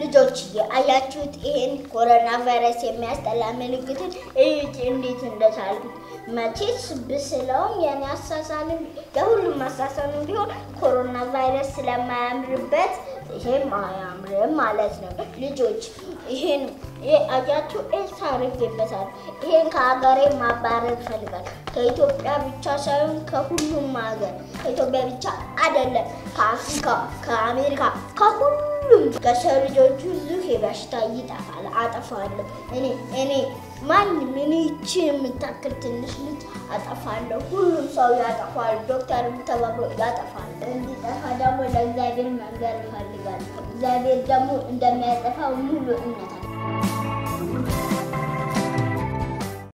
ልጆች አያችሁት? ይሄን ኮሮና ቫይረስ የሚያስጠላ ምልክትን እዩት እንዴት እንደሳልኩት። መቼስ ብስለውም የኔ አሳሳልም የሁሉም አሳሳልም ቢሆን ኮሮና ቫይረስ ስለማያምርበት ይሄም አያምርም ማለት ነው። ልጆች ይሄን አያችሁ ኤልሳ አድርጌበታል። ይሄን ከሀገሬ ማባረር ይፈልጋል። ከኢትዮጵያ ብቻ ሳይሆን ከሁሉም ሀገር ከኢትዮጵያ ብቻ አይደለም፣ ከአፍሪካ፣ ከአሜሪካ፣ ከሁሉም ከሰው ልጆች ሁሉ በሽታ ይጠፋል። አጠፋለሁ እኔ እኔ ማን ምን ይችን የምታክል ትንሽ ልጅ አጠፋለሁ። ሁሉም ሰው ያጠፋል። ዶክተርም ተባብሮ ያጠፋል። እንዲጠፋ ደግሞ ለእግዚአብሔር መንገር ይፈልጋል። እግዚአብሔር ደግሞ እንደሚያጠፋው ሙሉ እምነት አለ።